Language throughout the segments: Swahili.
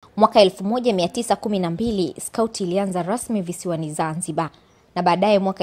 Mwaka 1912 Scout ilianza rasmi visiwani Zanzibar na baadaye mwaka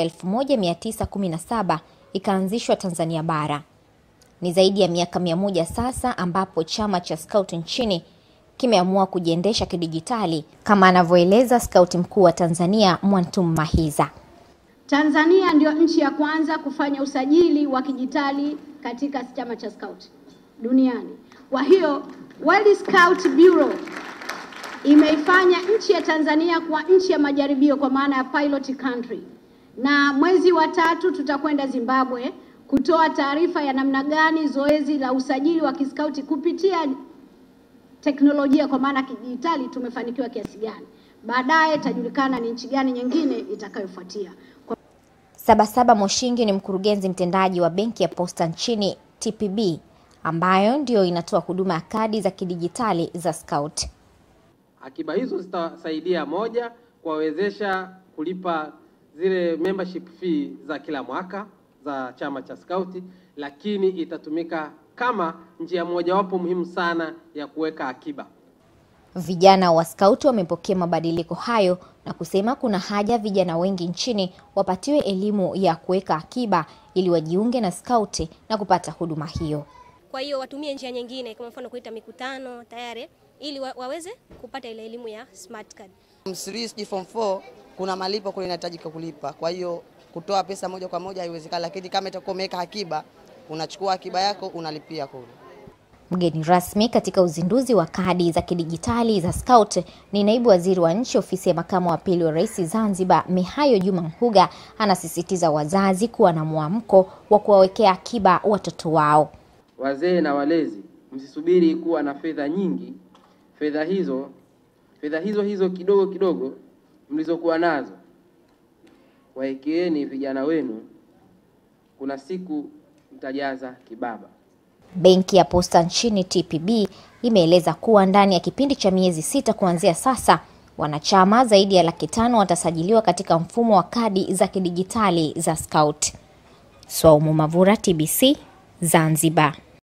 1917 ikaanzishwa Tanzania bara. Ni zaidi ya miaka mia moja sasa ambapo chama cha Scout nchini kimeamua kujiendesha kidijitali kama anavyoeleza Scout mkuu wa Tanzania Mwantum Mahiza. Tanzania ndio nchi ya kwanza kufanya usajili wa kidijitali katika chama cha Scout duniani. Kwa hiyo World Scout Bureau imeifanya nchi ya Tanzania kwa nchi ya majaribio kwa maana ya pilot country, na mwezi wa tatu tutakwenda Zimbabwe kutoa taarifa ya namna gani zoezi la usajili wa kiskauti kupitia teknolojia kwa maana kidijitali tumefanikiwa kiasi gani. Baadaye itajulikana ni nchi gani nyingine itakayofuatia. Kwa... Sabasaba Moshingi ni mkurugenzi mtendaji wa benki ya Posta nchini TPB ambayo ndiyo inatoa huduma ya kadi za kidijitali za Scout. Akiba hizo zitasaidia moja, kuwawezesha kulipa zile membership fee za kila mwaka za chama cha Scout, lakini itatumika kama njia mojawapo muhimu sana ya kuweka akiba. Vijana wa Scout wamepokea mabadiliko hayo na kusema kuna haja vijana wengi nchini wapatiwe elimu ya kuweka akiba ili wajiunge na Scout na kupata huduma hiyo. Kwa hiyo watumie njia nyingine, kama mfano kuita mikutano tayari, ili wa, waweze kupata ile elimu ya smart card. Msiri form 4 kuna malipo kule inahitajika kulipa, kwa hiyo kutoa pesa moja kwa moja haiwezekani, lakini kama itakuwa umeweka akiba, unachukua akiba yako unalipia kule. Mgeni rasmi katika uzinduzi wa kadi za kidijitali za Scout ni naibu waziri wa nchi ofisi ya makamu wa pili wa rais Zanzibar, Mihayo Juma Mhuga, anasisitiza wazazi kuwa na mwamko wa kuwawekea akiba watoto wao. Wazee na walezi, msisubiri kuwa na fedha nyingi. Fedha hizo fedha hizo hizo kidogo kidogo mlizokuwa nazo wawekeeni vijana wenu, kuna siku mtajaza kibaba. Benki ya Posta nchini TPB imeeleza kuwa ndani ya kipindi cha miezi sita kuanzia sasa, wanachama zaidi ya laki tano watasajiliwa katika mfumo wa kadi za kidijitali za Scout. Swaumu Mavura, TBC, Zanzibar.